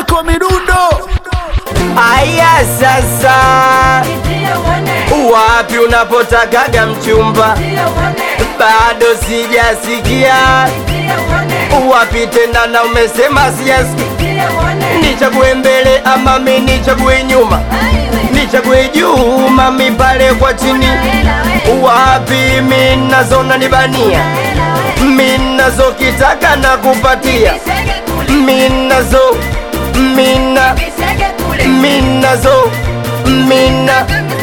Misko Midundo. Aya sasa, wapi unapotakaga mchumba? Bado sijasikia. Wapi tena na umesema sijasikia? Nichague mbele ama mi nichague nyuma? Nichague juu mami pale kwa chini? Wapi mi nazona nibania? Mi nazokitaka na kupatia mi nazo mina minazo mina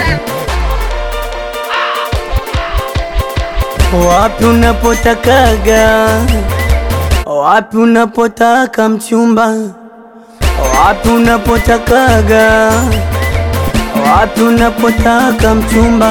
Wapi unapotakaga, wapi unapotaka mchumba, wapi unapotakaga, wapi unapotaka mchumba.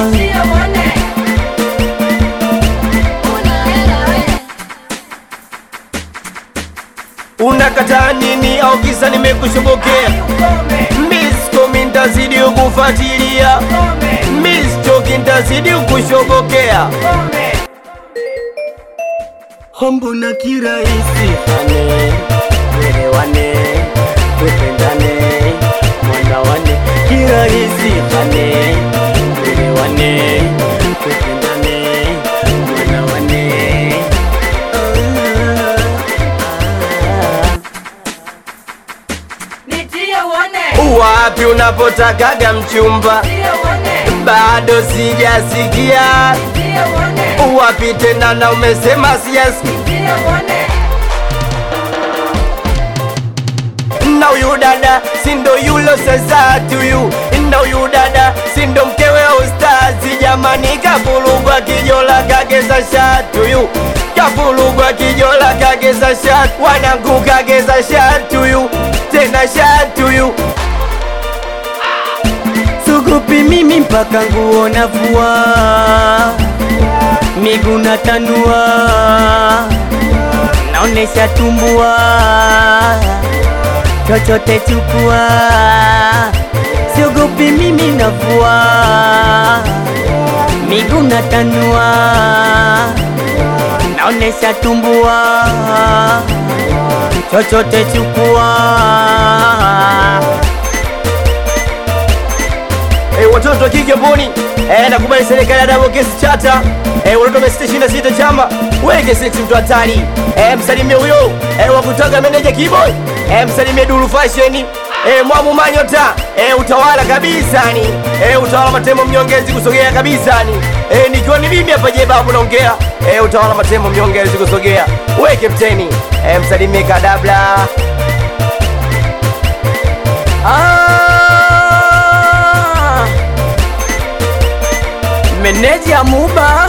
unakataa nini au kisa nimekushobokea misko mintazidi kufuatilia mistoki ntazidi kushobokea Mbona kirahisi hane elewane tupendane mwana wane kirahisi hane elewane tupendane mwana wane wapi unapotakaga mchumba bado sijasikia wapi tena na umesema sijasikia na huyu dada sindo yulo sasa tuyu na huyu dada sindo mkewe ustazi jamani kavulugwa kijola kageza shatuyu kavulugwa kijola kageza shat wanangu kageza shatuyu tena shatuyu Sugupi mimi mpaka nguo navua, miguu natanua, naonesha tumbua, chochote chukua. Siogopi mimi navua, miguu natanua, naonesha tumbua, chochote chukua. Eh, watoto wa kike mboni eh, nakubali serikali ya double case chata eh, watoto wa sita na sita chama weke sex mtu hatari eh, msalimie huyo eh, wa kutoka meneja keyboy eh, msalimie Dulu Fashion eh, Mwamu Manyota eh, utawala kabisa ni eh, utawala Matemo mnyongezi kusogea kabisa ni eh, nikiwa ni mimi hapa je babu naongea eh, utawala Matemo mnyongezi kusogea weke mteni eh, msalimie Kadabla Ah, meneja Muba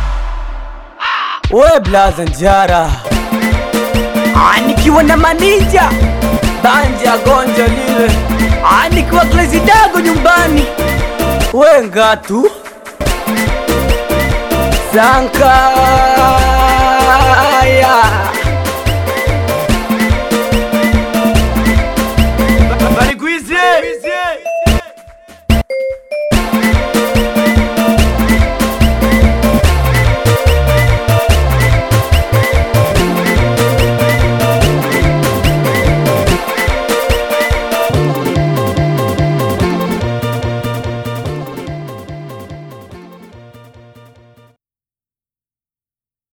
we blaza njara Ah, nikiwa na manija banja gonja lile Ah, nikiwa klezi dago nyumbani we ngatu Sanka